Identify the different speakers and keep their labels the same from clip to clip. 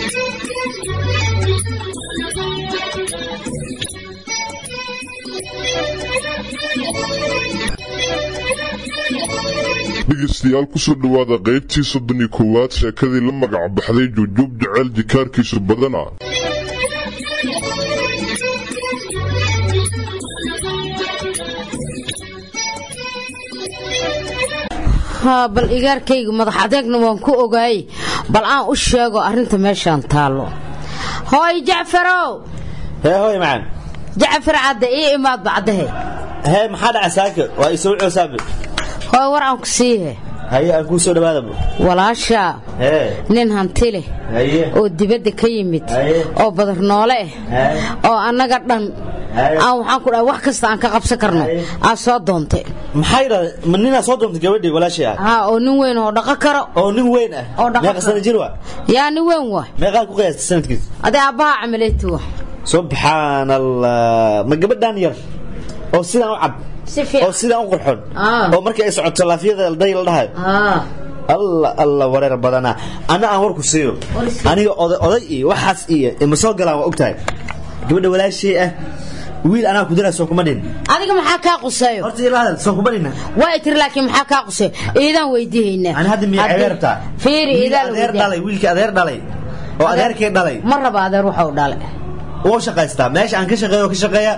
Speaker 1: dhegeystayaal kusoo dhowaada qaybtii soddon iyo koowaad sheekadii la magac baxday jujuub jecel jikaarkiisu badana
Speaker 2: haa bal igaarkayga madax adeegna waan ku ogaayey bal aan u sheego arrinta meeshaan taallo hooy jacfarow
Speaker 3: hee hooy macaan
Speaker 2: jacfar cadde ii imaadba caddahe
Speaker 3: hee maxaa dhaca saaka waa isoo coosaabe
Speaker 2: hooy war aan ku siihe
Speaker 3: haye aan kuu soo dhawaadaba
Speaker 2: walaashaa
Speaker 3: hee
Speaker 2: nin hanti leh
Speaker 3: haye
Speaker 2: oo dibadda ka yimid
Speaker 3: Haye.
Speaker 2: oo badar noole ah
Speaker 3: Haye.
Speaker 2: oo annaga dhan
Speaker 3: Haye.
Speaker 2: aan waxaan ku dhahay wax kasta aan ka qabsan karno
Speaker 3: Haye.
Speaker 2: aa soo doontay
Speaker 3: maxaa yidhahda ma ninaa soo doontay gabadhii walaashii ah
Speaker 2: haa oo nin weyn oo dhaqo karo
Speaker 3: oo nin weyn ah
Speaker 2: Oo dhaqan
Speaker 3: meeqa sana jir waa
Speaker 2: yaa nin weyn waa
Speaker 3: meeqaa ku qiyaastay sanadkiisa
Speaker 2: adee aabbaha camaleeti wa
Speaker 3: subxaan allah ma gabadhaan yar oo sidaan u cad
Speaker 2: si fiican
Speaker 3: oo sidaan u qurxoon
Speaker 2: Ah.
Speaker 3: oo markii ay socoto laafiyada day la dhahayo
Speaker 2: haa
Speaker 3: alla alla wareer badanaa ana aan warku siiyo
Speaker 2: War sii.
Speaker 3: aniga oday oday iyo waxaas iyo ima soo galaan waa ogtahay gabadha walaashii ah wiil anaa ku diraa soo kuma dhin
Speaker 2: adiga maxaa kaa quseeyo
Speaker 3: horta ila hadal soo kuma dhina
Speaker 2: waa tiri laakiin maxaa kaa quseeyo iidaan weydiihaynaa
Speaker 3: ani hadda miyaa
Speaker 2: Haddii-
Speaker 3: cebeer rabtaa
Speaker 2: fiiri
Speaker 3: wiil
Speaker 2: iidaan la
Speaker 3: adeer
Speaker 2: weydiiyaa
Speaker 3: dhalay wiilkii adeer dhalay oo adeerkii dhalay
Speaker 2: ma raba adeer waxau dhalay
Speaker 3: wuu shaqaystaa meesha aan ka shaqeeyo oo ka shaqeeya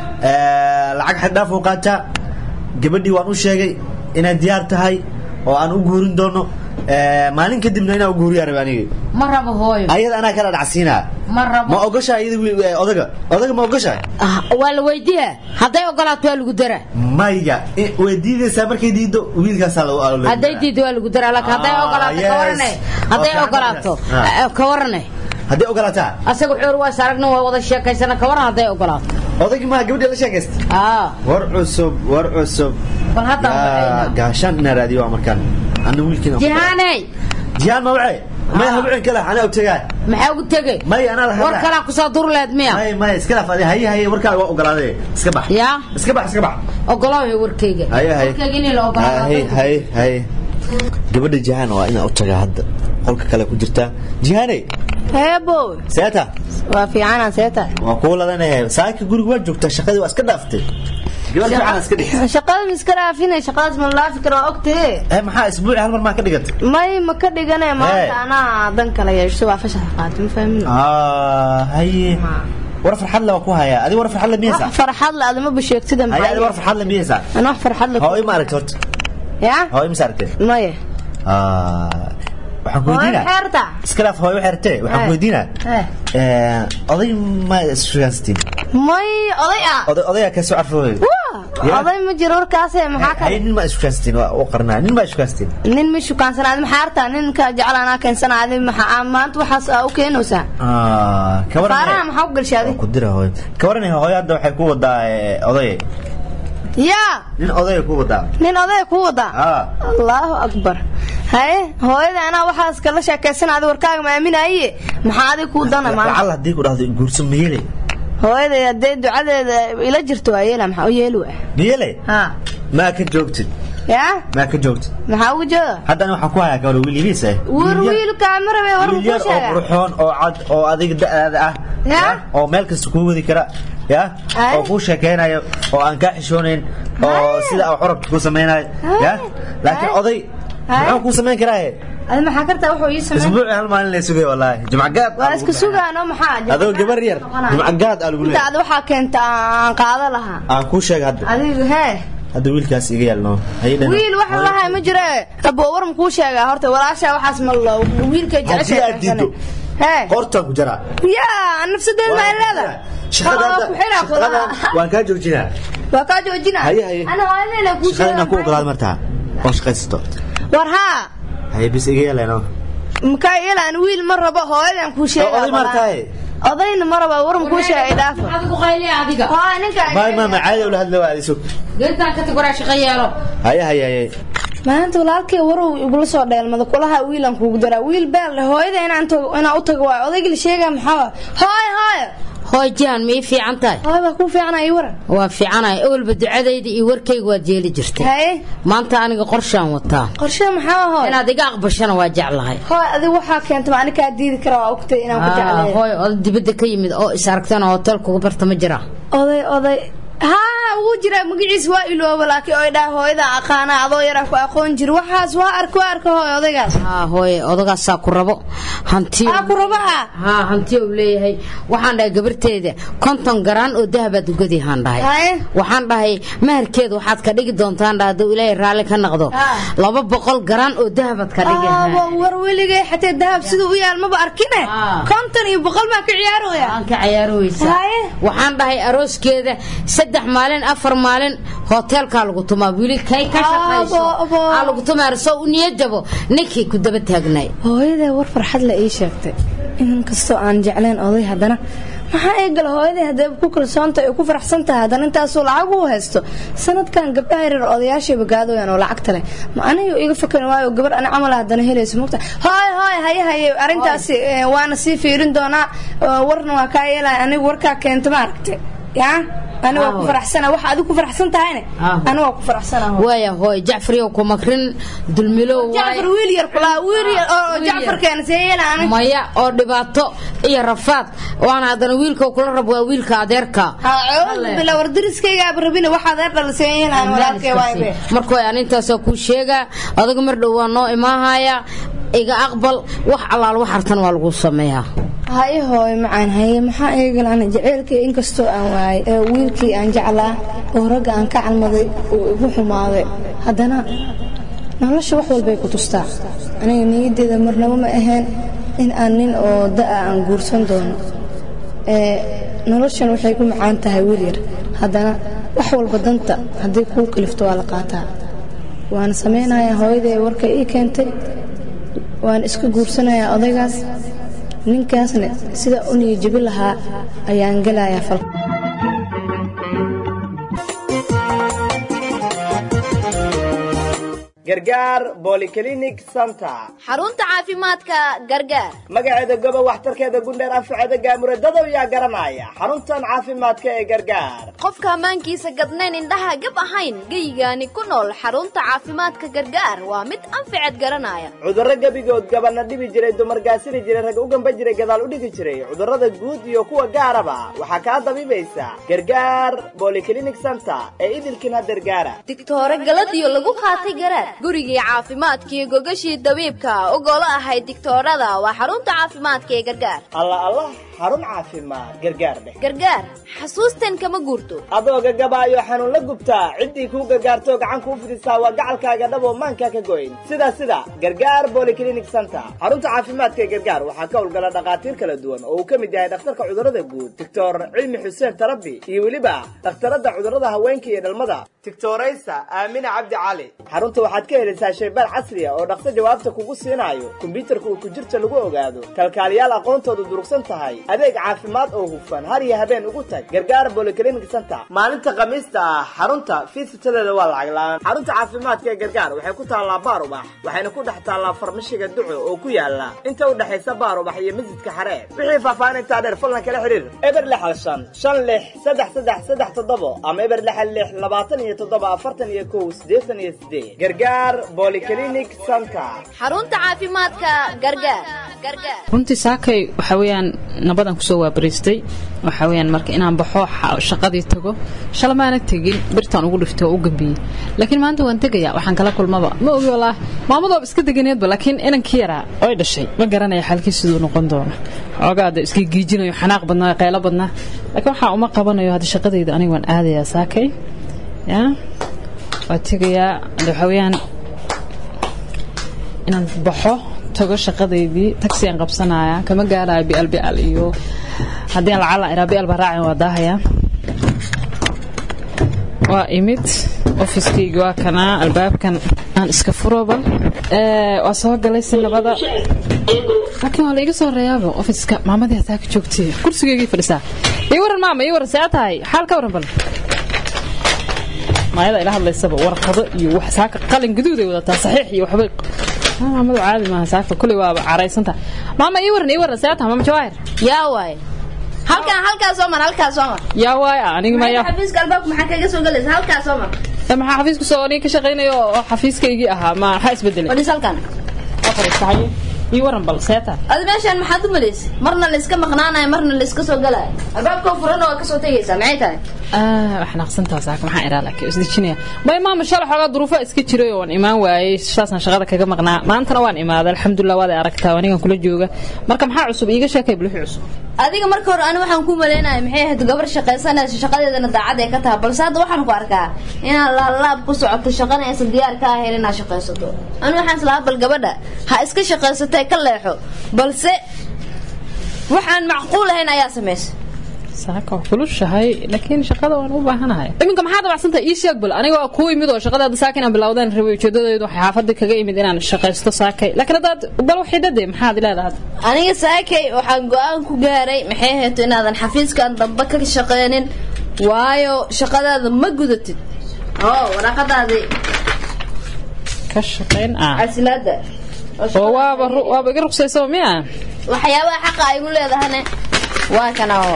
Speaker 3: ee, lacag xaddhaaf uu qaataa gabadhii waan u sheegay inay diyaar tahay oo aan u guurin doono ee, maalin kadibna inaan u guuriyaa rabay anigi
Speaker 2: ma rabo hooyo
Speaker 3: ayada anaa kala dhacsiinaa
Speaker 2: ma
Speaker 3: ma
Speaker 2: rabo
Speaker 3: ogoshaa iyada wiil- ee, odaga odaga ma ogoshaa
Speaker 2: Ah, waa la weydiiyaa hadday ogolaato waa lagu daraa
Speaker 3: maya i- way diidaysaa markay diido wiilkaasaa lagu alo
Speaker 2: hadday diido waa lagu daraa laakiin hadday
Speaker 3: Ah,
Speaker 2: ogolaato
Speaker 3: yes.
Speaker 2: ka warane hadday
Speaker 3: Okay,
Speaker 2: ogolaato
Speaker 3: ah.
Speaker 2: eh, ka warane
Speaker 3: hadday ogolaataa
Speaker 2: asaga xoor waa saragna waa wada sheekaysana ka waran hadday ogolaato
Speaker 3: odagii maa gabadhii la sheekaysta
Speaker 2: aa
Speaker 3: war cusub war cusub
Speaker 2: bal haddaan
Speaker 3: Yaa,
Speaker 2: baxayna
Speaker 3: gaashaan inaa raadiyo waa markaan ana wiilkiina
Speaker 2: jihaaney
Speaker 3: jihaan ma wace may
Speaker 2: Ah.
Speaker 3: habcin kale anaa ogtagaa
Speaker 2: maxaa ugu tegey
Speaker 3: may anaa la
Speaker 2: war kalaa kusoo durleed miya
Speaker 3: may may iska dhaaf adi haye haye warkaa waa ogolaaday iska bax
Speaker 2: yaa
Speaker 3: iska bax iska bax
Speaker 2: ogolaayo warkayga
Speaker 3: haye haye
Speaker 2: warkayga inay la ogolaado
Speaker 3: haye haye haye gabadha jihaan waa inaa u tagaa hadda qolka kale ku jirtaa jihaane
Speaker 4: heebow
Speaker 3: seeta
Speaker 4: waa fiicana seeta
Speaker 3: waa kuu ladanahay saaka guriga waa joogtaa shaqadii waa iska dhaaftay gabadh fiican iska dhig
Speaker 4: shaqada ma iska dhaafina shaqadaas ma laafi kara waa ogtahe
Speaker 3: Eh, maxaa isbuuci hal mar maa ka dhigatay
Speaker 4: may ma ka dhigane
Speaker 3: Hey.
Speaker 4: maanta anaa dan kala yeesho waa fashax qaatay ma fahmin
Speaker 3: Ah, haye war farxad le waa ku hayaa adi war farxad le miyeysaa
Speaker 4: wax farxad la adama basheegtida
Speaker 3: haye adi war farxad le miyeysaa
Speaker 4: ana wax farxad la
Speaker 3: hooyo ma aragtay horta
Speaker 4: ya
Speaker 3: hooyo mise aragtay
Speaker 4: maya
Speaker 3: Ah, waxaan ku
Speaker 4: hooyo
Speaker 3: weydiinaa
Speaker 4: xeerta
Speaker 3: iska dhaaf hooyo waxay ratee waxaan ku
Speaker 4: Eh.
Speaker 3: weydiinaa
Speaker 4: Eh.
Speaker 3: Eh, oday ma isfigaansatiin
Speaker 4: may oday ah
Speaker 3: oday odayaa kasoo carfooy
Speaker 4: Waa,
Speaker 3: Ya.
Speaker 4: oday ma jiro warkaase maxaa ka
Speaker 3: haye nin ma isfigaansatiin waa u qarnaa nin ma isfigaansatiin
Speaker 4: nin ma shukaansanaad ma xeerta ninka jecel anaa keensanaadi maxaa maanta waxaas aa u keenaysaa
Speaker 3: Ah, ka waran
Speaker 4: faaraha maxaa u galshay adi
Speaker 3: ku dira hooyo ka waran hooyo hadda waxay ku wadaa eh, oday
Speaker 4: yaa
Speaker 3: nin odaya ku wadaa
Speaker 4: nin oday ku wadaa
Speaker 3: ah
Speaker 4: allahu akbar haye hooyada anaa waxaas kala sheekaysanaada warkaaga ma aaminaye maxaa adig kuu dana maanta
Speaker 3: lacal haddii ku dhahdo guurso miyele
Speaker 4: hooyada haddee ducadeeda ila jirto waa yeela maxaa u yeeli waa
Speaker 3: miyele
Speaker 4: ha
Speaker 3: maa ka joogtid
Speaker 4: yaa
Speaker 3: maa ka joogtid
Speaker 4: maxaa ugu jeeda
Speaker 3: haddana waxaan ku hayaa gabadha wiil yariis ah
Speaker 4: wiil
Speaker 3: Wiil yar-
Speaker 4: wiilkaa ma rabe war
Speaker 3: wiil
Speaker 4: muxuu
Speaker 3: yar oo
Speaker 4: sheegaa
Speaker 3: qurxoon oo cad oo adiga da'aada ah
Speaker 4: Ya?
Speaker 3: ya, oo meel kasta kuu wadi kara ya
Speaker 4: Ay.
Speaker 3: oo kuu sheekaynayo oo aan kaa xishoonayn oo sida aa xorabka kuu samaynayo ya laakiin
Speaker 4: Ay.
Speaker 3: oday
Speaker 4: Ay.
Speaker 3: muxuu kuu samayn karaa
Speaker 4: adi maxaa kartaa wuxuu ii sameyn
Speaker 3: isbuuci hal maalin lay sugay wallaahi jumcagaad
Speaker 4: waa iska sugaano maxaa
Speaker 3: adoo gabar yar jumcagaad aa lagu
Speaker 4: inta
Speaker 3: leeyahay
Speaker 4: ad waxaa keenta aan qaado lahaa
Speaker 3: aan kuu sheega hadda
Speaker 4: adigu hee
Speaker 3: hadda wiilkaas iga yaalno hayadhan
Speaker 4: wiil wax lahay ma jire abo war makuu sheegaa horta walaashaa waxaas ma lo wiilka
Speaker 3: Haddii aad diiddo.
Speaker 4: hee
Speaker 3: qortaan ku jaraa
Speaker 4: yaa nafsadeed ma leeda
Speaker 3: waan kaa joojinaa
Speaker 4: waa kaa joojina
Speaker 3: Haye, haye.
Speaker 4: ana hooyadeena kuu
Speaker 3: shaqada inaan ku
Speaker 4: sheega
Speaker 3: ogolaado martaa oo shaqaysato
Speaker 4: war haa
Speaker 3: haye bis iga yeeleno
Speaker 4: makaa yeelaan wiil ma rabo hooyadan kuu sheega
Speaker 3: oday martaaye
Speaker 4: odayna ma rabo war makuu sheegay dhaafo
Speaker 2: maxaad ugu qayliya adiga
Speaker 4: haa ninka
Speaker 3: maay maama caadi ula hadla waa adisug
Speaker 2: geedtaan ka tagoraa shaqo yeelo
Speaker 3: haye haye haye
Speaker 4: maanta walaalkay warow igula soo dheelmada kulaha wiilan kuugu daraa wiil beel leh hooyada inaan tago inaan u tago waayo odayga la sheegaa maxaa waa hooyo hooyo
Speaker 2: hooy jihan ma ii fiican tahay
Speaker 4: hooy baa kuu fiicana ii waran
Speaker 2: waa fiicanaya ewelba ducadayda iyo warkayga waad yeeli jirtay
Speaker 4: haye
Speaker 2: maanta aniga qorshaan wataa
Speaker 4: qorshe maxaa hooy
Speaker 2: inaad iga aqbashana waa jeclahay
Speaker 4: hooy adigu waxaa keentay ma ani kaa diidi kara waa ogtay inaan ku
Speaker 2: Ah,
Speaker 4: jecleeyo
Speaker 2: hooy oday dibadda ka yimid oo is aragtana hotel kugu barta ma jira
Speaker 4: oday oday haa wuu jiraa magaciis waa ilooba laakiin oy dhaa hooyada aqaana adoo yaraa ku aqoon jir waxaas waa arka waa arka hooy odaygaas
Speaker 2: haa hooye odagaasaa ku rabo hanti
Speaker 4: aa ku raba ah
Speaker 2: haa hanti uu leeyahay waxaan dhahay gabarteeda konton garaan oo dahabaad ugadihaan dhahay
Speaker 4: haye
Speaker 2: waxaan dhahay maharkeeda waxaad ka dhigi doontaan dhahay hadduu ilaahay raalli ka noqdo
Speaker 4: Ah.
Speaker 2: laba boqol garaan oo dahabaad ka dhigi
Speaker 4: aabo war weligay xatee dahab siduu u yaal maba arkine
Speaker 2: Ah.
Speaker 4: konton iyo boqol baa ka ciyaarooya
Speaker 2: aan ka ciyaaroweysaa
Speaker 4: Haye.
Speaker 2: waxaan dhahay arooskeeda saddex maalin afar maalin hoteelkaa lagu tumaa wili kay ka shaqayso
Speaker 4: Abo, abo.
Speaker 2: aa lagu tumaa soo u niyad jabo ninkii ku daba taagnay
Speaker 4: hooyaday war farxad la ii sheegtay inkastoo aan jeclayn oday haddana maxaa ii gala hooyaday haddee ku kalsoonta ay ku faraxsan tahay haddana intaasuu lacag u haysto sanadkan gabdhaha yaryar odayaashay bagaadooyaan oo lacagta leh ma aniga iga fakari waayo gabar ani camal haddana helayso mugta hooy hooy haye haye arrintaasi eh, waana sii fiirin doonaa oo warna waa kaa yeelaya aniga warkaa keenta ma aragte yaa aniga waa ku
Speaker 2: Ah,
Speaker 4: faraxsana waxa adigu ku faraxsan tahayne
Speaker 2: Ah.
Speaker 4: aniga waa ku faraxsana
Speaker 2: waaya hooy jacfariyow ku makrin dulmilow waaye.
Speaker 4: jacfar wiil yar kulaa wiil yar oo
Speaker 2: Wiil yar.
Speaker 4: jacfarkeena see yeela aniga
Speaker 2: maya oo dhibaato iyo rafaad waana haddana wiilka kula rab waa wiilka adeerka
Speaker 4: bila war dariskaygaaba rabina waxaad eer dhaliseeyahan walaalkay waaybe
Speaker 2: marka way anintaasoo kuu sheegaa adaga mar dhow waa noo imaahaya iga aqbal wax allaal wax hartan waa lagu sameeyaa
Speaker 4: haye hooy macaan haye maxaa iga galan jaceylkii inkastoo aan waayay ee wiilkii aan jeclaa oo ragga aan ka calmaday uu igu xumaaday haddana nolosha wax walbay ku tustaa aniga niyaddeeda marnabo ma ahayn in aan nin oo da'a aan guursan doono ee noloshan waxay ku macaan tahay wiil yar haddana wax walba danta haddii kuu kalifto waa la qaataa waan samaynayaa hooyaday warka ii keentay waan iska guursanayaa odaygaas ninkaasna sida u niyajabi lahaa ayaan gelayaa fal
Speaker 3: gargaar bolyclinic center
Speaker 5: xarunta caafimaadka gargaar
Speaker 3: magaceeda goba waxtarkeeda gundheer anfaceeda gaamuradadaw yaa garanaya xaruntan caafimaadka ee gargaar
Speaker 5: qofka ammaankiisa gadnayn indhaha gab ahayn geyigaani ku nool xarunta caafimaadka gargaar waa mid anfaceed garanaya
Speaker 3: cudurro gebigood gabana dhibi jiray dumar gaasiri jiray rag u gamba jiray gadaal u dhigi jiray cudurrada guud iyo kuwa gaaraba waxaa kaa dabiibaysa gargaar bolyclinic center ee idilkin hadergaara
Speaker 5: digtoore galadiyo lagu qaatay garaad gurigii caafimaadkiiyo gogashii dabiibka ogolo ahayd digtoorada waa xarunta caafimaadka ee gargaar
Speaker 3: alla allah xarun caafimaad gargaar dheh
Speaker 5: gargaar xasuustan kama guurto
Speaker 3: adoo gagabaayo xanuun la gubtaa ciddii kuu gargaartoo gacan kuu fidisaa waa gacalkaaga dhaboo maankaa ka goyn sida sida gargaar bolyclinic center xarunta caafimaadka ee gargaar waxaa ka howlgala dhakhaatiir kala duwan oo uu ka mid yahay dhakhtarka cudurrada guud doctor cilmi xuseen tarabi iyo weliba dhakhtarada cudurrada haweenka iyo dhalmada doctoraysa aamina cabdi cali xarunta waxaad ka helaysaa shaybaar casri ah oo dhaqso jawaabta kugu siinaayo kombyuutarka uu ku jirta lagu ogaado kalkaaliyaal aqoontoodu durugsan tahay adeeg caafimaad oo hufan har iyo habeen ugu tag gargaar bolyclinic center maalinta khamiista ah xarunta fiisitadeeda waa lacag la-aan xarunta caafimaadka ee gargaar waxay ku taallaa baar ubax waxayna ku dhex taallaa farmashiga duco oo ku yaala inta u dhexaysa baar ubax iyo masjidka xareer wixii faahfaahintaa dheer fallan kala xiriir eber lixal shan shan lix saddex saddex saddex toddobo ama eber lixal lix labaatan iyo toddoba afartan iyo kow siddeetan iyo sideed gargaar bolyclinic center
Speaker 5: xarunta caafimaadka gargaar gargaar
Speaker 6: runtii saakay waxa weeyaan nabadan kusoo waabariistay waxa weeyaan marka inaan baxo xa- shaqadii tago shala maana tegin birtaan ugu dhiftay oo u gambiyey laakiin maanta waan tegayaa waxaan kala kulmaba ma ogi walaa maamadooba iska deganeedba laakiin inankii yaraa oy dhashay ma garanaya xalkii siduu noqon doono xoogaada iska giijinayo xanaaq badnaa qaylo badnaa laakiin waxaa uma qabanayo hadda shaqadayda aniga waan aadayaa saakay ya waa tegayaa hadda waxa weeyaan inaan baxo tago shaqadaydii taxi aan qabsanaya kama gaarayo bial bial iyo haddii aan lacala iraa bial baa raacin waa daahaya waa imid ofiskayga waa kanaa albaabkan aan iska furoba Ee, waa soo galay si nabada laakiin waa la iga soo reeyaaba ofiska maamadii hataa ka joogtay kursigaygii fadhisaa ii waran maama ii waran see tahay xaal ka waran bal maayada ila hadlaysaba warqado iyo wax saaka qalin guduuday wadataa saxiix iyo waxbay Ah, maamadu caadi maaha saaka kuley waaba caraysanta maama ii waran ii waran see tahay maama jawaahir
Speaker 5: yaa waay halkaan halkaa soo mar halkaa soo mar
Speaker 6: yaa waaya aniga maya
Speaker 5: xafiiska albaabka maxaa kaga soo galaysa halkaa soo mar
Speaker 6: maxaa xafiiska soo aniga ka shaqaynayo oo xafiiskaygii ahaa ma maxaa isbedelay
Speaker 5: fadhiis halkaan
Speaker 6: afartahay ii waran bal seeta
Speaker 5: adi meeshaan maxaad u malaysay marna la iska maqnaanayo marna la iska soo galaayo albaabkoo furan waa kasoo tegaysaa maxay tahay
Speaker 6: wax naqsantaa saaka maxaa iraa laakiin isdejinaya may maama shalay xoogaa duruufo iska jiray oo waan imaan waayey saasaan shaqada kaga maqnaa maantana waan imaaday alxamdulilah waad aragtaa anigan kula jooga marka maxaa cusub iiga sheekay buluxi cusub
Speaker 5: adiga marka hore ani waxaan ku maleynaya maxay ahayd gabar shaqaysanaysa shaqadeedana daacad ay ka tahay balse hadda waxaan ku arkaa inaad laalaab ku socoto shaqana aysan diyaar ka ahayn inaad shaqaysato ani waxaan islahaa bal gabadha ha iska shaqaysatee ka leexo balse waxaan macquul ahayn ayaa samaysay
Speaker 6: saaka waa kulushahay laakiin shaqada waan u baahanahay iminka maxaa dabacsantahay ii sheeg bal aniga waa kuu imid oo shaqadaada saaka inaan bilowdaan rabay ujeedadeedu waxay xaafadii kaga imid inaan shaqaysto saakay laakiin haddaad bal waxidade maxaad leedahay
Speaker 5: aniga saakay waxaan go-aan ku gaaray maxay ahayd inaadan xafiiskan dambe ka shaqeynin waayo shaqadaada ma gudatid oo waraaqadaadii
Speaker 6: ka shaqayn ah
Speaker 5: casilaada
Speaker 6: oo waaba waaba iga ruqsaysaba miya
Speaker 5: waxyaabaha xaqa ay igu leedahane waa kana oo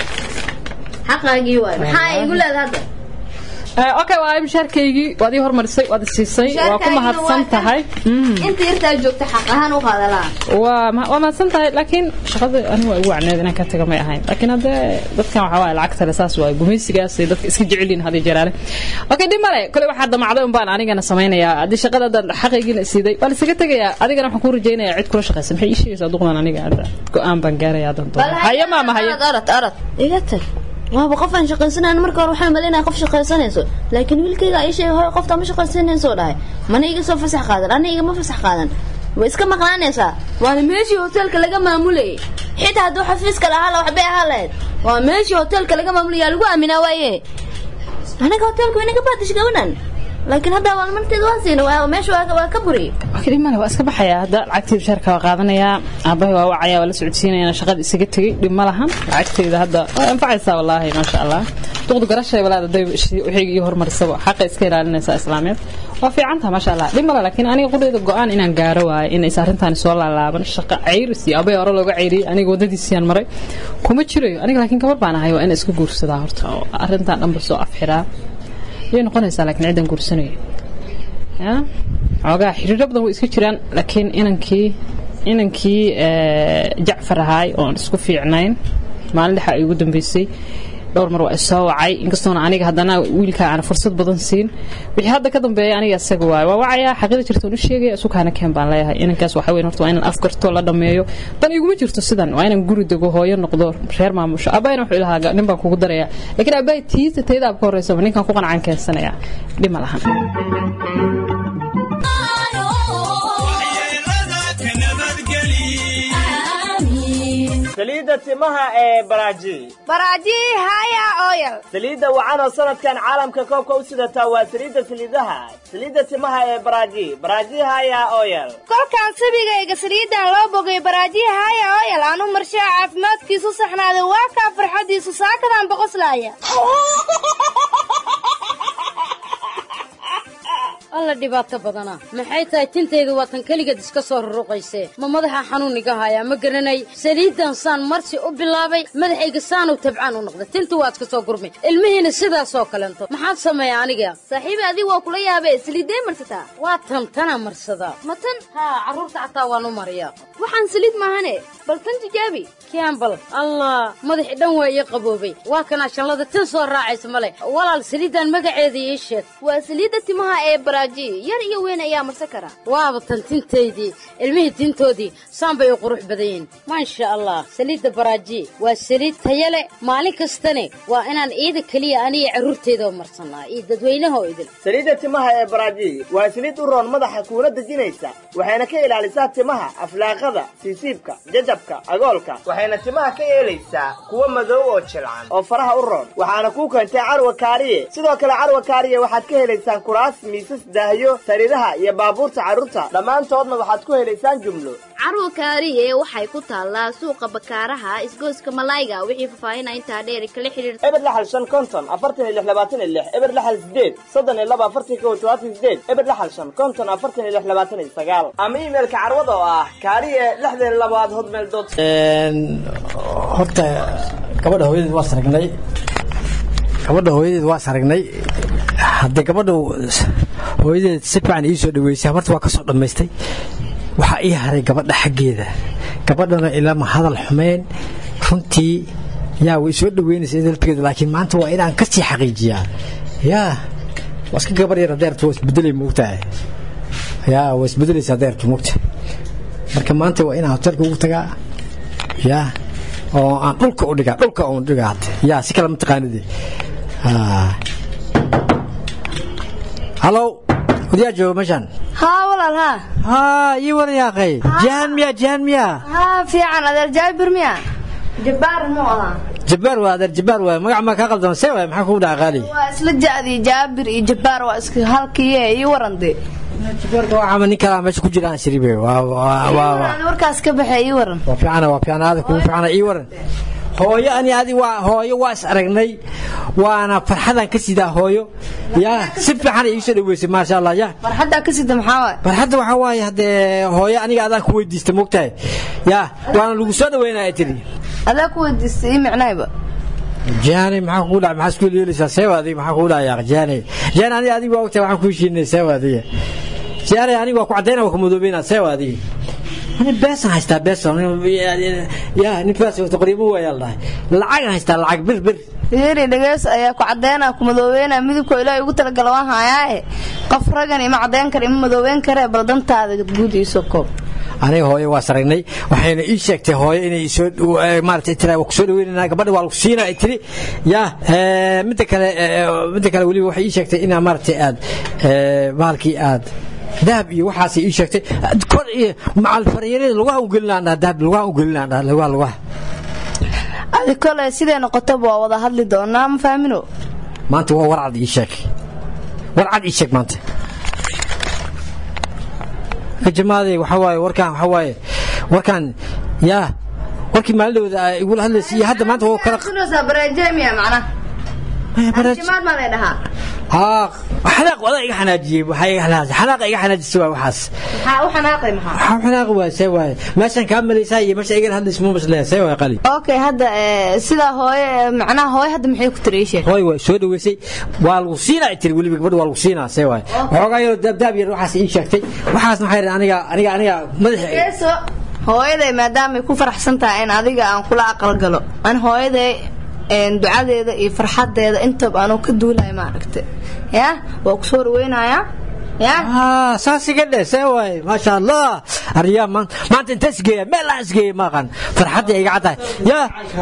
Speaker 5: xaqaagii waay maxaa ay igu leedahay hadda
Speaker 6: okay waa mishaarkaygii waad ii hormarisay waad isiisay waa ku mahadsan tahay
Speaker 5: inta yartaa joogta xaq ahaan u qaadalaa
Speaker 6: waa waa mahadsan tahay laakiin shaqada aniga waa igu wacneed inaan ka taga may ahayn laakiin haddee dadkan waxaa waaye lacagta le saas waaye gumaysigaas ay dadka iska jecelyihin hadii jaraale okay dhib male kole waxaa damacday un baan anigana samaynayaa haddii shaqada hadda xaqaygiina siiday waa laisaga tegayaa adigana waxaan kuu rajaynayaa cid kula shaqaysa maxay ii sheegaysaa duqdan aniga hadda go-aan baan gaarayaa danto haye maama haye
Speaker 5: orad orad iga tag waaba qof aan shaqaysanayn marka hore waxaan malaynaya qof shaqaysanayso laakiin wiilkayga ay sheegay hoy qofta ma shaqaysanayso dhahay mana iga soo fasax qaadan ana igama fasax qaadan way iska maqnaanaysaa waana meeshii hoteelka laga maamulayay xitaa hadduu xafiiska lahaa la waxbay ahaa lahayd waa meeshii hoteelka laga maamulaya lagu aaminaa waaye anaga hoteelka waynaga baadish gabanan laakiin hadda abaalmarteeda waan siina waa meesha waa ka buriy
Speaker 6: dhib male waa iska baxayaa hadda lacagtayda bishaarka waa qaadanayaa aabahay waa wacaya waa la socodsiinaya shaqada isaga tegey dhib ma lahan lacagtayda hadda waa anfacaysaa wallaahi maasha allah duqdu garashay walaada day waxayga ii hormarisaba xaqa iska ilaalinaysaa islaameed waa fiicantaha maasha allah dhib male laakiin aniga qudheeda go-aan inaan gaaro waaye inaysa arrintaani soo laalaaban shaqa cayris iyo aabay hore looga cayriyey aniga waddadiisiyaan maray kuma jirayo aniga laakiin gabar baan ahay waa ina iska guursadaa horta oo arrintan dhanba soo afxiraa yay noqonaysaa laakiin ciddan guursanayo ya xoogaa xiriiro badan way iska jiraan laakiin inankii inankii jacfar ahaay oon isku fiicnayn maalin dhexa ay ugu dambeysay dhowr mar waa isoo wacay inkastoona aniga haddana wiilka aan fursad badan siin wixii hadda ka dambeeya aniga isaga waayo waa wacayaa xaqida jirta u sheegaya isukaana keen baan leeyahay inankaas waxa weyn horta waa inaan afgarto la dhameeyo dan iguma jirto sidan waa inaan guri dego hooyo noqdo reer maamusho abayna wuxuu ilahaa nin baan kugu daraya laakiin abay tiisa tayda ka horeysaba ninkan ku qancaan keensanaya dhima lahan
Speaker 7: saliidda timaha ee baraaji
Speaker 8: baraaji haya oyal
Speaker 7: saliidda wacanoo sanadkan caalamka koobka u sidataa waa saliidda saliidaha saliidda timaha ee baraaji baraaji haya oyal
Speaker 8: kolkaan sabigayga saliiddan loo bogay baraaji haya oyal aan u marshaa caafimaadkiisu saxnaaday waa kaa farxadiisu saakadan boqoslaaya
Speaker 2: alla dhibaato badana maxay tahay tintayda waa tan keligeed iska soo ruruqaysee ma madaxa xanuun iga hayaa ma garanay saliidan saan marsi u bilaabay madaxayga saanu tabcaan u noqday tinta waa iska soo gurmay ilmihiina sidaasoo kalento maxaad sameeya aniga
Speaker 5: saaxiibi adiga waa kula yaabee saliiddee marsataa
Speaker 2: waa tan tana marsadaa
Speaker 5: ma tan
Speaker 2: haa carruurta xataa waan u mariyaa
Speaker 5: waxaan saliid maahane bal tan tijaabi
Speaker 2: kiambal allah madaxi dhan waa ii qaboobay waa kanaa shallada tin soo raacaysa male walaal saliidan magaceeda ii sheeg
Speaker 5: waa saliidda timaha ee baraaji yar iyo weyn ayaa marsan kara
Speaker 2: waaba tan tintaydii ilmihii tintoodii saan bay u qurux badan yihiin maasha allah saliidda baraaji waa saliid taya leh maalin kastane waa inaan iida keliya aniga carruurteeda marsanaa iyo dadweynaha oo idil
Speaker 7: saliidda timaha ee baraaji waa saliid u roon madaxa kuuna dejinaysa waxayna ka ilaalisaa timaha aflaaqada siisiibka jajabka agoolka waxayna timaha ka yeelaysaa kuwa madow oo jilcan oo faraha u roon waxaana kuu keentay carwa kaariye sidoo kale carwa kaariye waxaad ka helaysaan kuraas miisas daahyo sariiraha iyo baabuurta carruurta dhammaantoodna waxaad ku helaysaan jumlo
Speaker 5: carwa kaariye waxay ku taallaa suuqa bakaaraha isgooska malayga wixii faahfaahinaa intaa dheeri kala xidhiir
Speaker 7: eber laxal shan konton afartan iyo lix labaatan iyo lix eber laxal sideed soddon iyo laba afartan kow todobaatan sideed eber laxal shan konton afartan iyo lix labaatan iyo sagaal ama iimailka carwada oo ah kaariye lixdan iyo labaad hotmail dot
Speaker 3: horta
Speaker 9: gabadha hooyadeed waa saragnay gabadha hooyadeed waa saragnay haddee gabadha hooyadeed si fiican ii soo dhaweysay habarta waa ka soo dhammaystay waxaa ii haray gabadha xaggeeda gabadhana ilama hadal xumeyn runtii yaa way soo dhaweynaysa dalteeda laakiin maanta waa inaan kasii xaqiijiyaa yaa waa iska gabar yar adeertu waa isbedelay moogtahay yaa waa isbedelaysa adeertu moogta marka maanta waa inaan hotelka ugu tagaa yaa oo aan dhulka u dhigaa dhulka uun dhigaa hadda yaa si kale ma taqaanide halow wadiyaa jooga meeshaan
Speaker 8: haa walaal haa
Speaker 9: haa ii waran yaaqay jahan miya jahan miya
Speaker 8: haa fiican adeer jaabir miya jabbaar muu ahaa
Speaker 9: jabbaar waa adeer jabbaar waa magac maa kaa qaldama see waay maxaa kugu dhaca qaali
Speaker 8: waa isla ja'dii jaabir iyo jabbaar waa iska halkiye ii waran dee
Speaker 9: jabbaarka waa cama nin kalaa meesha ku jira aan shiribe waa waa waa
Speaker 8: Aan warkaas ka baxay ii waran
Speaker 9: waa fiicana waa fiicana aada kugu fiicana ii waran hooyo ani adi waa hooyo waa is aragnay waana farxadaan ka sidaa hooyo yaa si fiican ii soo dhaweysay maasha allah ya
Speaker 8: farxaddaa ka sida maxaa waay
Speaker 9: farxadda waxaa waaye haddee hooyo aniga adaan ku weydiista moogtahay yaa waana lagu soo dhaweynaya tiri
Speaker 8: adaa ku weydiistay ii micnayba
Speaker 9: jaani maxaa kugu dhaca maxaa isku yeelaysaa seewa adiga maxaa kugu dhacaya jaani jaani aniga adiga waa ogtahay waxaan ku heshiinay seewa adiga jaani aniga waa ku cadayna waa ku madoobeynaa seewa adiga ani beesan haystaa beesan yaa nin faas wata qoriimo waayaa la dhahay lacagan haystaa lacag bir bir
Speaker 8: yeri dhageys ayaa ku cadeynaa ku madoobeynaa midabko ilaahay ugu talagala waan hayaae qof ragan ima cadeyn kara ima madoobeyn karee bal dantaada guud iisoo koob
Speaker 9: aniga hooyo waa saragnay waxayna ii sheegtay hooyo inay soo maaragtay tira waa ku soo dhaweynayna gabadha waa lagu siinaa ay tiri yaa midda kale midda kale weliba waxay ii sheegtay inaa maaragtay aad bahalkii aad dahab iyo waxaasay ii sheegtay kor iyo macal faryarada lugaha u gelinaan dhaha dahab lugaha u gelinaan dhaha lugaha lugaha
Speaker 8: adi kole siday noqotaba waa wada hadli doonaa ma fahamino
Speaker 9: maanta waa warcad ii sheeg warcad ii sheeg maanta jamaaday waxa waaye warkaan waxa waaye warkaan yaa warkii maalindhowda igula hadlaysay iyo hadda maanta waa kala
Speaker 8: bareejemiya macna jimaad maa lay dhahaa
Speaker 9: haa xanaaq wadaa iga xanaajiyey waxaa iga xanaajiyey xanaaqa iga xanaajisay waa waxaas
Speaker 8: maxaa u xanaaqay maxaa
Speaker 9: waxaa xanaaqi waa see waaye meeshaan kaa malaysaa iyo meesha igala hadlaysa ma masleeya see waaye qali
Speaker 8: okay hadda sidaa hooye macnaha hooye hadda maxay ku tiri ii sheeg
Speaker 9: hooy waa soo dhaweysay waa lagu siinaa ay tiri weliba gabadha waa lagu siinaa see waaye waxoogaa yaroo daabdaab yar waxaas ii sheegtay waxaasna waxay yidhi aniga aniga aniga madaxa
Speaker 8: geeso hooyaday maadaamay ku faraxsan tahay in adiga aan kula aqal galo an hooyaday ducadeeda iyo farxadeeda intaba anuu ka duulayo maaragta ya waa kusoo dhaweynayaa ya
Speaker 9: saas iga dhe see waaye maasha allah aryaa maanta inta isgeeya meel aan isgeeya maaqan farxadda iga caddahay ya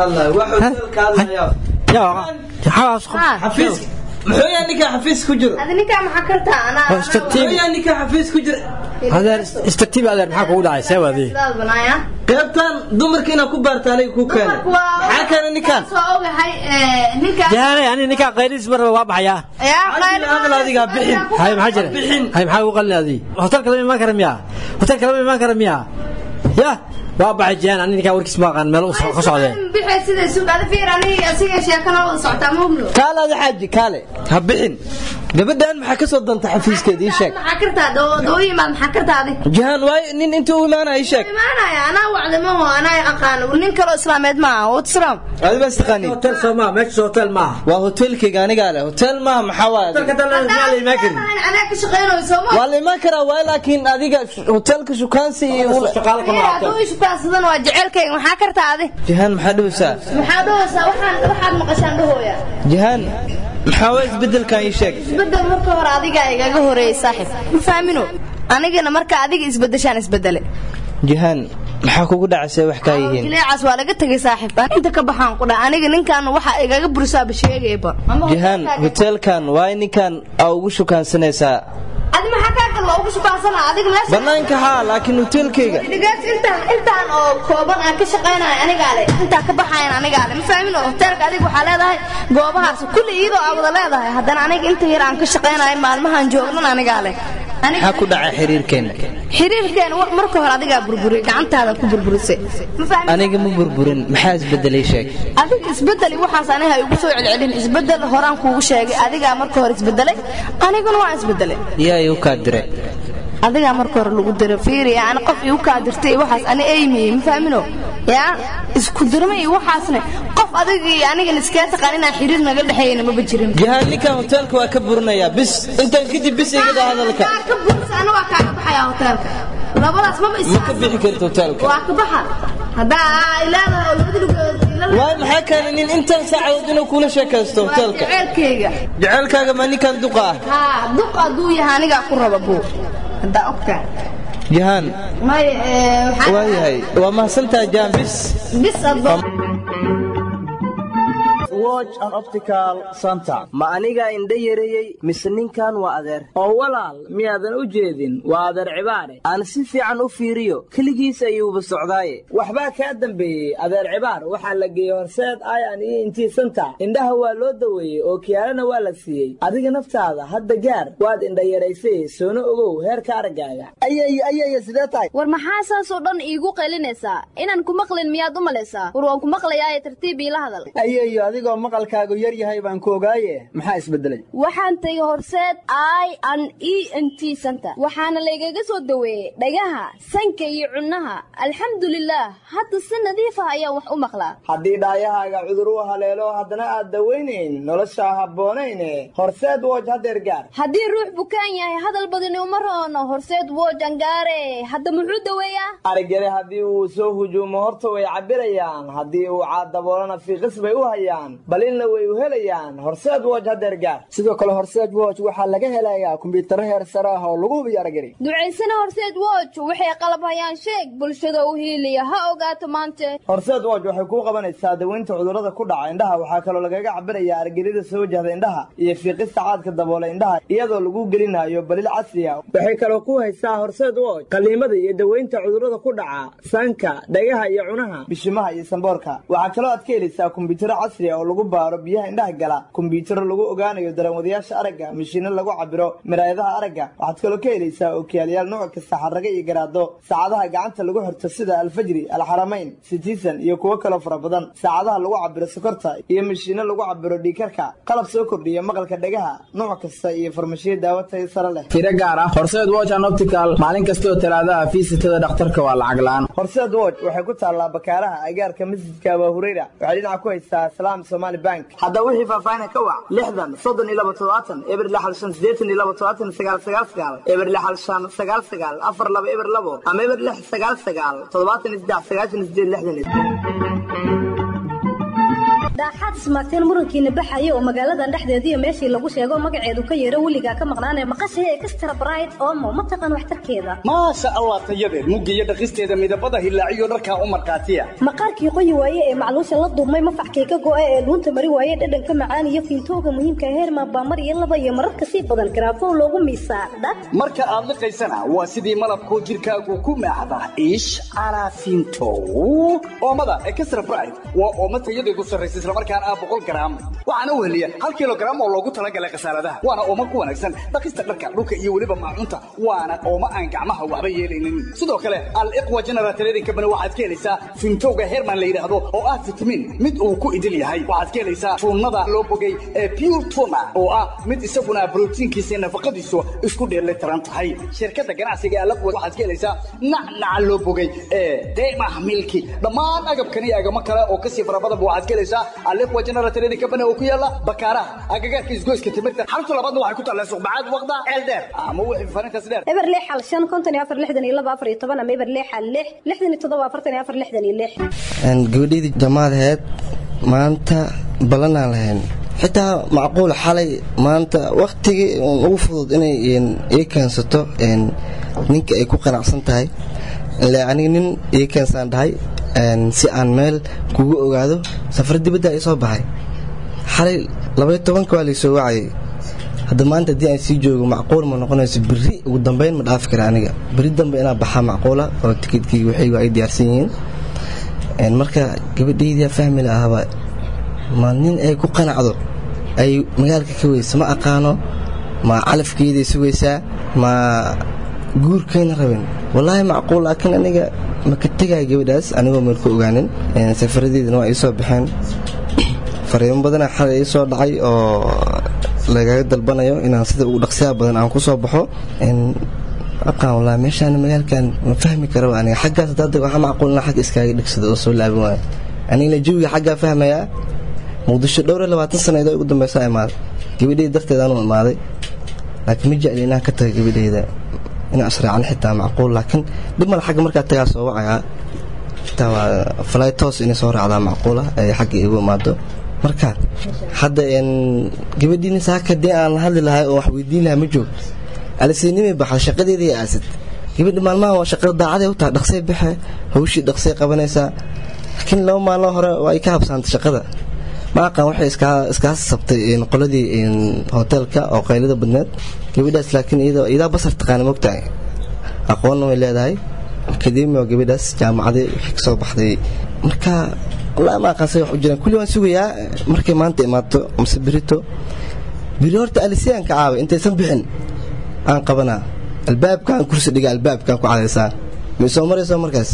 Speaker 10: muxuu yaa ninkaa xafiis ku jiro
Speaker 8: adi ninkaa maxaa kartaa anaa
Speaker 10: muxuu yaa ninkaa xafiis ku jira
Speaker 9: adeer istartiib adeer maxaa kugu dhacay see waadii
Speaker 8: sidaad banaaya
Speaker 10: qaybtan dumarka inaad ku baarta aniga ku keenay maxaa keenay ninkaan
Speaker 8: soo ogahay ninkaa
Speaker 9: jaanay ani ninkaa qayliis marba waa baxayaa
Speaker 8: yaa qayl
Speaker 10: hadal adigaa bixin
Speaker 9: hay maxaa jira hay maxaa ugu qalin adii hotelka lama imaan kara miyaa hotelka lama imaan kara miyaa ya waa baxay jiyaan ani ninkaa warkiis ma aqaan meel ka socdee
Speaker 8: bixay sida suuq ada fiir ani asiga sheekana wada socotaa mugno
Speaker 10: kaale adi xaaji kaale ha bixin gabadhan maxaa ka soo danta xafiiskeeda ii sheeg
Speaker 8: maxaa kartaa dooyimaad maxaa kartaa adi
Speaker 10: jahan waayo nin intuu u imaanaya ii sheeg
Speaker 8: imaanaya anaa wacdamaho anaa aqaano nin kaloo islaameed maaha watsalaam
Speaker 10: adi baa istaqaani
Speaker 9: hotel soo maa meesha hotel maaha
Speaker 10: waa hotelkayga anigaa leh hotel maaha maxaa waaye
Speaker 9: hotelka dalan miyaa la imaan karin
Speaker 8: anaa ka shaqeynayo sooma
Speaker 10: waa la imaan karaa waaye laakiin adiga hotelka shukaansi iyo
Speaker 9: shaqaale kama qabto
Speaker 8: adoo shukaansadan waa jecelkayga maxaa kartaa adi
Speaker 10: jahan maxaa dhahaysaa
Speaker 8: maxaa dhahaysaa waxaan waxaad maqashaan dhahooya
Speaker 10: jahan maxaa waa isbedelkan ii sheeg
Speaker 8: isbedel marka hore adiga igaga horeeyay saaxib ma fahmino anigana marka adiga isbedeshaan isbedele
Speaker 10: jahan maxaa kugu dhacaysa wax kaa yihiin
Speaker 8: jileecaas waa laga tegay saaxib aan inta ka baxaan ku dhaa aniga ninkan waxa igaga burisaaba sheegayba
Speaker 10: jahan hotelkan waay ninkan aa ugu shukaansanaysaa
Speaker 8: adi maxaa kaa gal waa ugu shukaansana adiga meesha
Speaker 10: banaanka haa laakiin hotelkayga
Speaker 8: dhigaas intaan intaan oo kooban aan ka shaqaynayo anigaa le intaa ka baxayan anigaa le ma fahmin oo hoteelka adiga waxaa leedahay goobahaas kulli iyadoo aa wada leedahay haddana aniga inta yar aan ka shaqaynayo maalmahan joognan anigaa le
Speaker 10: maxaa ku dhacay xiriirkeena
Speaker 8: xiriirkeena marka hore adigaa burburay gacantaada ku burburisay ma fahmin
Speaker 10: aniga ma burburin maxaa isbedelay sheeg
Speaker 8: adiga isbedeli waxaas aniga igu soo celcelin isbedel horaan kuugu sheegay adigaa marka hore isbedelay aniguna waan isbedelay
Speaker 10: yaa igu kaa diray
Speaker 8: adigaa marka hore lagu diro fiiri ani qof igu kaa dirtay iyo waxaas ani eymiyey ma fahmino yaa isku dirma iyo waxaasne qof adiga iyo anigan iskee taqaan inaan xiriir naga dhexeeyana maba jirin
Speaker 10: jihaan ninkan hoteelka waa ka burinayaa bis intaan kadib bis igada hadalka
Speaker 8: Kaa ka bursa ana waa kaaga baxayaa hoteelka labadaas maba is
Speaker 10: ma ka bixi karta hoteelka
Speaker 8: waa ka baxa haddaa ay leedahay oo labada lugood ila
Speaker 10: waay maxaa keenay nin intaan saacadood inuu kula sheekaysto
Speaker 8: waa
Speaker 10: hoteelka
Speaker 8: jaceylkayga
Speaker 10: jaceylkaaga ma ninkan duqa ah
Speaker 8: haa duq hadduu yahay anigaa ku raba buu haddaa ogtaa
Speaker 10: jihaan
Speaker 8: may ee, waxaa-
Speaker 10: waayahay waa mahadsantaha jihaan bis
Speaker 8: bis adoo
Speaker 7: watch and optical center ma aniga indha yareeyey mise ninkan waa adeer oo walaal miyaadan u jeedin waa adeer cibaare aan si fiican u fiiriyo keligiis ayuuba socdaaye waxbaa kaa dambeeyey adeer cibaar waxaa la geeyey horseed ayan iyo intii center indhaha waa loo daweeyey oo kiyaalana waa la siiyey adiga naftaada hadda gaar waad indha yaraysay soona ogow heerka araggaaga
Speaker 11: ayay ayay sidee tahay
Speaker 5: war maxaa saasoo dhan iigu qaylinaysaa inaan ku maqlin miyaad u malaysaa war waan ku maqlayaaye tartiib iila hadal
Speaker 11: ayayo adigoo maqalkaagu yar yahay baan ku ogaaye maxaa isbedelay
Speaker 5: waxaan tegey horseed i an e n t center waxaana laygaga soo daweeyey dhagaha sanka iyo cunnaha alxamdulilaah hadda si nadiif ah ayaan wax u maqlaa
Speaker 7: haddii dhaayahaaga cudur u haleelo haddana aad dawaynayn nolosha habboonayne horseed woj hadeer gaar
Speaker 5: haddii ruux bukaan yahay hadal badani uma roono horseed woojan gaare hadda muxuu daweeyaa
Speaker 7: arigale haddii uu soo hujuumo horta way cabirayaan haddii uu caadaboolana fiiqis bay u hayaan balilna way u helayaan horseed woj hadeer gaar
Speaker 11: sidoo kale horseed watch waxaa laga helayaa kumbiyuutarro heer sare ah oo lagu hubiyo aragari
Speaker 5: ducaysana horseed woj waxay qalab hayaan sheeg bulshada u hiiliya ha ogaato maante
Speaker 7: horseed woj waxay kuu qabanaysaa daweynta cudurrada ku dhaca indhaha waxaa kaloo lagaga cabirayaa argelida soo wajahda indhaha iyo fiiqista caadka daboola indhaha iyadoo lagu gelinayo balil casri ah waxay kaloo ku haysaa horseed woj qaliimada iyo daweynta cudurrada ku dhaca sanka dhagaha iyo cunaha bishimaha iyo samboorka waxaa kaloo aad ka helaysaa kumbiyuutarro casri ah oo lagu baaro biyaha indhaha gala kumbiyuutarro lagu ogaanayo daranwadayaasha aragga mishiino lagu cabiro miraayadaha aragga waxaad kaloo ka helaysaa ookiyaalayaal nooc kasta xarraga iyo garaado saacadaha gacanta lagu xirto sida alfajri alxaramayn citizen iyo kuwo kaloo fara badan saacadaha lagu cabiro sokorta iyo mishiino lagu cabiro dhiikarka qalab soo kordhiya maqalka dhagaha nooc kasta iyo farmashiyo daawo tayo sare leh
Speaker 11: tiro gaar ah horseed watch and optical maalin kasta oo talaadaha fiisitada dhakhtarka waa lacag la'aan
Speaker 7: horseed woj waxay ku taallaa bakaaraha agaarka masjidka abaa hureyra waxay dhinaca ku haysaa salaam somali bank hadda wixii faahfaahin ka wac lixdan soddon iyo laba todobaatan eber lixal shan sideetan iyo laba todobaatan sagaal sagaal sagaal eber lixal shan sagaal sagaal afar laba eber labo ama eber lix sagaal sagaal toddobaatan iyo saddex sagaashan iyo sideed lixdan iyo
Speaker 12: daaxaad ismaagteen murankiina baxaya oo magaaladan dhexdeediiyo meeshii lagu sheego magaceedu ka yeero weligaa ka maqnaanee maqashay extra bright omo ma taqaan waxtarkeeda
Speaker 13: maasha allah tayadeed mugga iyo dhaqisteeda midabada hilaaciyo dharkaa u markhaatiya
Speaker 12: maqaarkii qoyi waaye ee macluusha la duubmay mafaxkii ka go'a ee dhuunta mari waaye dhadhanka macaan iyo fiintooga muhiimka heerma baamar iyo laba iyo mararka sii badan garaafow loogu miisaa dhag
Speaker 13: marka aad liqaysana waa sidii malabkoo jirkaagu ku maaxda ish carafinto oomada extra bright waa oomo tayadeedu sarraysa islamarkaana ah boqol garaam waxaana u heliya hal kilogaram oo loogu talagalay khasaaradaha waana oomo ku wanaagsan dhaqista dharka dhulka iyo weliba maacunta waana oomo aan gacmaha waxba yeelaynin sidoo kale aliqwa general trading company waxaad ka helaysaa fintowga herman la yidhaahdo oo ah fitamiin mid uu ku idil yahay waxaad ka helaysaa tuunada loo bogay ee pure tuna oo ah mid isaguna borotiinkiisa iyo nafaqadiisu isku dheelitiran tahay shirkadda ganacsiga ee aliqwa waxaad ka helaysaa nacnaca loo bogay ee deemah milki dhammaan agabkan iyo agamo kale oo kasii fara badanba waxaad ka helaysaa aliqwa general trading company oo ku yaala bakaaraha agagaarka isgoyska timirta xarunta labaadna waxay ku taallaa suqbacaad waqda ceel dheer ama wixii farintaas dheer
Speaker 12: eber lix hal shan konton iyo afar lixdan iyo laba afar iyo toban ama eber lix hal lix lixdan iyo toddoba afartan iyo afar lixdan iyo lix
Speaker 14: gabadhaydii jamaadaheed maanta ballanaan lahayn xitaa macquul xalay maanta waktigii ugu fudud inay ii keensato ninka ay ku qanacsan tahay ile aniga nin ii keensaan dhahay si aan meel kugu ogaado safar dibadda ay soo baxay xalay labaiyo tobanka waa laysoo wacayay hadda maanta haddii aan sii joogo macquul ma noqonayso berri ugu dambeyn ma dhaafi kara aniga berri dambe inaa baxaa macquula oo tikidkii waxaygu ay diyaarsan yihiin marka gabadhaydia fahmi lahaba ma nin ay ku qanacdo ay magaalka ka weysa ma aqaano ma calafkeeday sugaysaa ma guurkayna rabin wallaahi macquul laakiin aniga ma ka tegaya gabadhaas anigoo meel ku ogaanin safaradeedana waa ii soo baxeen fariimo badana xalay ii soo dhacay oo lagaga dalbanayo inaan sida ugu dhaqsiyaha badan aan ku soo baxo aqaan walaa meeshaan magaalkan ma fahmi karaba aniga xaggaas hadda waxaa macquul inaan xagga iskaaga dhigsado oo soo laabin waayo anigana jawiga xaggaa fahmayaa muqdisho dhowr iyo labaatan sanadood ugu dambeysa imaaday gabadheyda darteed aanu imaaday laakiin ma jecli inaan ka taga gabadheyda inaan israacan xitaa macquul laakiin dhib male xagga markaa tagaa soo wacayaa xitaa waa fly toos inay soo raacdaa macquula ay xagga igu imaado marka hadda gabadhiina saaka dee aan la hadli lahay oo wax weydiin lahaa ma joog aliseynimay baxda shaqadeedii aasid gabadha maalmaha waa shaqada daacaday u tahay dhaqsay baxe hawshii dhaqsay qabanaysaa laakiin laba maalin hore waa ay ka habsaantay shaqada ma aqaan waxay iskaa sabtay qoladii hoteelka oo qaylada badneed gabadhaas laakiin iyadaa basar taqaana mogtahay aqoonna way leedahay akademi oo gabadhaas jaamacaday waxay kasoo baxday marka wallaahi ma aqaan say wax u jiraan kulli waan sugayaa markay maanta imaato mise berito beri horta alisiyaanka caawa intaysan bixin aan qabanaa albaabkaan kursi dhiga albaabkaan ku cadaysaa ma soo marayso markaas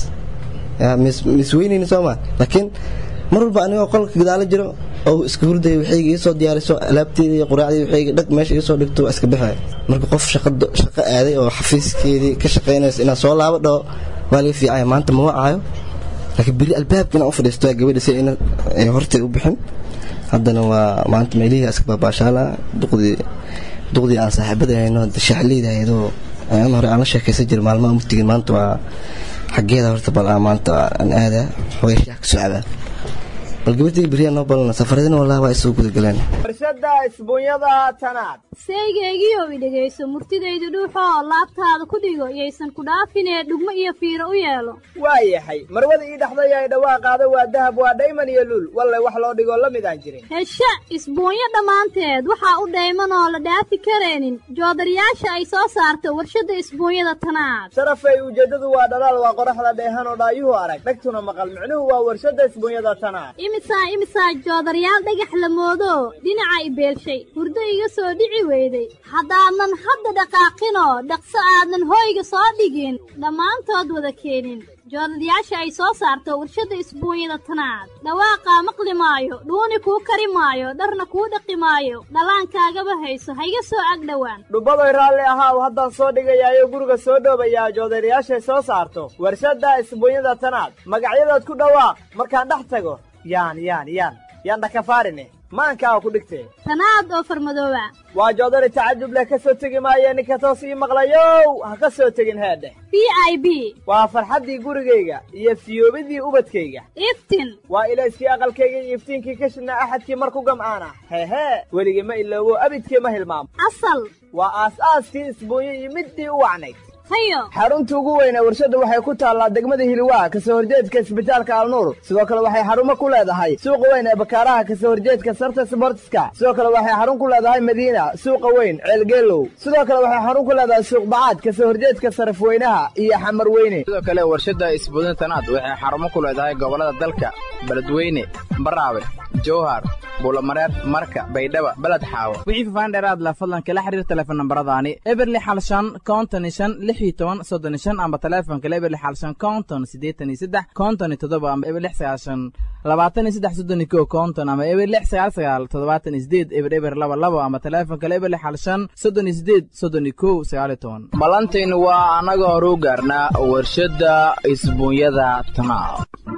Speaker 14: mis weynayni sooma laakiin mar walba anigoo qolka gadaalo jiro oo iska hurdaya waxayga iisoo diyaariso alaabteeda iyo quraacdii waxayga dhag meesha iisoo dhigto waa iska baxaya marka qof shaqo aaday oo xafiiskeedii ka shaqaynaysa inaan soo laabo dhaho waa laga fiicaya maanta ma wacaayo laakiin beri albaabka inaan u fadhiisto gabadha si ina hortay u bixin haddana waa maanta meelihii iska baabaashaala duqdii duqdii aan saaxiibada hayno shaxleyda ahaydoo aan hore aan la sheekaysan jira maalmaha mugtigin maanta waa xaggeeda horta bal maanta aan aadaa xogay shaah ka soo cabaa bal gabadhii beriyaa noo balana safaradina wallahi waa isoo gudagaleen
Speaker 7: warshada isbuunyada tanaad
Speaker 12: seygaygiyow i dhegayso murtidayda dhuuxoo laabtaada ku dhigo yaysan ku dhaafinee dhugmo iyo fiiro u yeelo
Speaker 7: waa yahay marwada ii dhaxday ay dhawaaqaada waa dahab waa dhayman iyo luul walle wax loo dhigoo la mid aan jirin
Speaker 12: hesha isbuunyo dhammaanteed waxaa u dhayman oo la dhaafi karaynin joodarayaasha ay soo saarto warshadda isbuunyada tanaad
Speaker 7: sharafay ujeeddadu waa dhalaal waa qoraxda dheehan oo dhaayuhu arag dhegtuna maqal micnuhu waa warshadda isbuunyada tanaad
Speaker 12: imisaa imisaa joodarayaal dhagax la moodo dhinaca i beelshay hurdo iga soo dhici weyday haddaanan hadda dhaqaaqinoo dhaqso aadan hooyga soo dhigin dhammaantood wada keenin joodarayaasha ay soo saarto warshadda isbuunyada tanaad dhawaaqaa maqli maayo dhuuni kuu kari maayo dharna kuu dhaqi maayo dhallaankaagaba hayso hayga soo ag dhowaan
Speaker 7: dhubbadoy raalli ahaaw haddaan soo dhigayaayo guriga soo dhoobayaa joodarayaashay soo saarto warshadda isbuunyada tanaad magacyadood ku dhawaaq markaan dhex tago yaan yaan yaan yaan dhakafaarine maankaa ku dhigtee
Speaker 12: tanaad oo farmadooba
Speaker 7: waa joodari tacajub leh ka soo tegi maaye ninka toos ii maqlayow ha ka soo tegin heedheh
Speaker 12: b i b
Speaker 7: waa farxaddii gurigayga iyo fiyoobidii ubadkayga
Speaker 12: iftin
Speaker 7: waa ilayskii aqalkayga iyo iftiinkii ka shidnaa axadkii mar ku gam'aan ah heehee weligii ma iloobo abidkii ma hilmaamo
Speaker 12: asal
Speaker 7: waa aas-aaskii isbuunyo iyo middii u wacnayd
Speaker 12: hayo
Speaker 7: xarunta ugu weyne warshadda waxay ku taallaa degmada hiliwaa kasoo horjeedka isbitaalka alnuur sidoo kale waxay xarumo ku leedahay suuqa weyn ee bakaaraha kasoo horjeedka sarta sbortiska sidoo kale waxay xarun ku leedahay madiina suuqa weyn ceelgeelow sidoo kale waxay xarun ku leedahay suuq bacaad kasoo horjeedka sarafweynaha iyo xamar weyne
Speaker 11: sidoo kale warshadda isbuudin tanaad waxay xarumo ku leedahay gobollada dalka beledweyne baraawe jowhar buulamareer marka baydhaba beled xaawo wixii fafaan dheeraad la fadlan kala xiriir teleefon nambaradaani eberli xal shan konton iyo shan lix iyo toban soddon iyo shan amba teleefonka eberli xal shan konton siddeetan iyo saddex konton iyo toddoba amba eber lix sagaal shan labaatan iyo saddex soddon iyo kow konton ama eber lix sagaal sagaal toddobaatan iyo sideed eber eber laba labo ama teleefonka eberli xal shan soddon iyo sideed soddon iyo kow sagaal iyo toban ballantaynu waa annaga hore u gaarnaa warshadda isbuunyada tanaab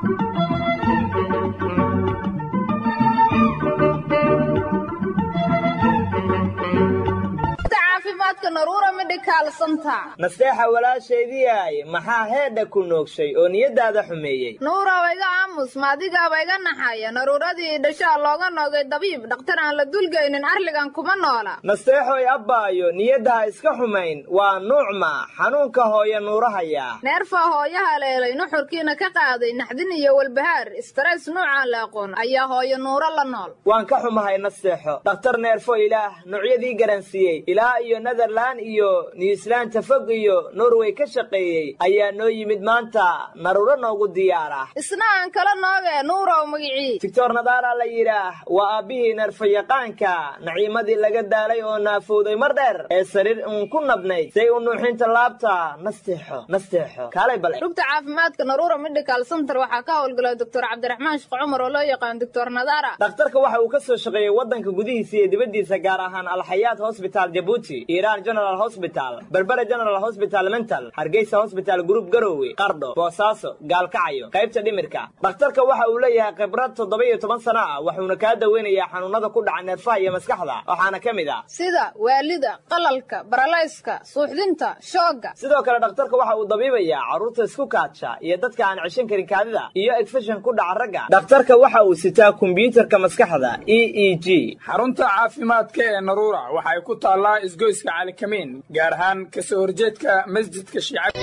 Speaker 7: nasteexa walaashaydiiay maxaa heedha ku noogshay oo niyaddaada xumeeyey
Speaker 15: nuurow iga aamus maadigaaba iga naxaya naruuradii dhashaa looga noogay dabiib dhakhtar aan la dulgaynin arligan kuma noola
Speaker 7: nasteexoy abbaayo niyadda ha iska xumayn waa nuucma xanuunka hooya nuurahayaa
Speaker 15: neerfaa hooyo haleelay nuxurkiina ka qaaday naxdin iyo walbahaar istareys nuucaan la aqoon ayaa hooyo nuuro la nool
Speaker 7: waan ka xumahay nasteexo dhakhtar neerfo ilaah nuucyadii garansiiyey ilaa iyo netherland iyo newsland fog iyo norway ka shaqeeyey ayaa noo yimid maanta naruuro noogu diyaar ah
Speaker 15: isna aan ka kala nooge nuurow magicii
Speaker 7: doctor nadaara la yidhaah waa aabbihii neerfayaqaanka naciimadii laga daalay oo naafowday mar dheer ee sariir uun ku nabnayd say u nuuxinta laabta nasteexo nasteexo kaalay bale
Speaker 15: rugta caafimaadka naruura medical center waxaa ka howlgala doctor cabdiraxmaan sheekh cumar oo loo yaqaan doctor nadaara
Speaker 7: dhakhtarka waxa uu ka soo shaqeeyey waddanka gudihiisa iyo dibaddiisa gaar ahaan alxayaat hosbital jabuuti iiraan general hosbital berbera general hosbital mental hargeysa hosbital group garowe qardho boosaaso gaalkacyo qaybta dhimirka dhakhtarka waxa uu leeyahay khibrad toddoba iyo toban sano ah wuxuuna kaa daweynayaa xanuunada ku dhaca neerfaha iyo maskaxda waxaana ka mid ah
Speaker 15: sida waalida qalalka baralayska suuxdinta shoogga
Speaker 7: sidoo kale dhakhtarka waxa uu dabiibayaa carruurta isku kaadsha iyo dadka aan ceshan karin kaadida iyo egfashan ku dhaca ragga dhakhtarka waxa uu sitaa kombiyuutarka maskaxda e e g
Speaker 16: xarunta caafimaadka ee naruura waxay ku taallaa isgoyska calikamiin gaar ahaan kasoo horjeedka masjidka shiicada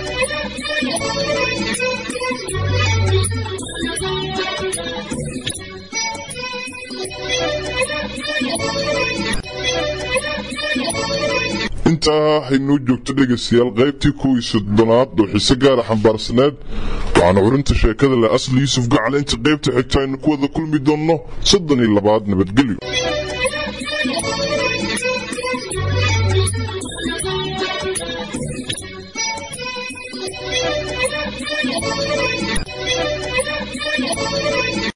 Speaker 1: intaa haynoo joogto dhegaystayaal qaybtii kuwii soddonaad oo xiise gaara xambaarsaneed waxaana curinta sheekada leh asli yuusuf gacale inta qaybta xigta aynu ku wada kulmi doonno soddon iyo labaad nabadgelyo